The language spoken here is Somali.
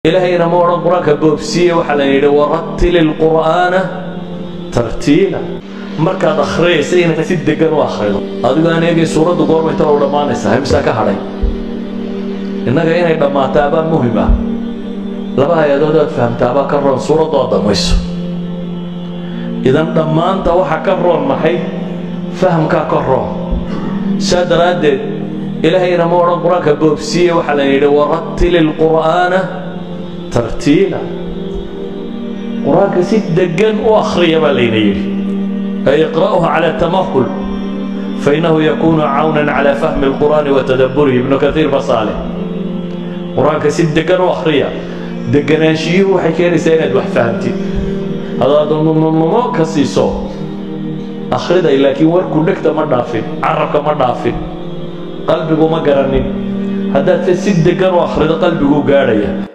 ilaahayna ma odhan qur-aanka boobsiiye waxaa la yidhi waratili lqur'aana tartiila markaad akhriyaysa inaad si degan u akhrido adigo aan eegay suuraddu goormay talow dhammaanaysaa himsaa ka hadhay innaga inay dhammaataabaa muhim ah laba hay-adood aad fahamtaabaa ka roon suuraddu aad dhammayso idan dhammaanta waxaa ka roon maxay fahamkaa ka roon saa daraaddeed ilaahayna ma odhan qur-aanka boobsiiye waxaa la yidhi waratili lqur'aana tartiila qur-aanka si degan u akhriya baa layna yidhi ay iqra'uhu cala tamahul fainahu yakunu cawnan cala fahmi alqur'aani wa tadabburihi ibnu kaiir basaale qur-aanka si degan u akhriya deganaanshiyuhu waxay keenaysaa inaad wax fahamtid hadaad nunununo ka siiso akhriday laakiin warku dhegta ma dhaafin carabka ma dhaafin qalbigu ma garanin haddaad si degan u akhrido qalbiguu gaadhaya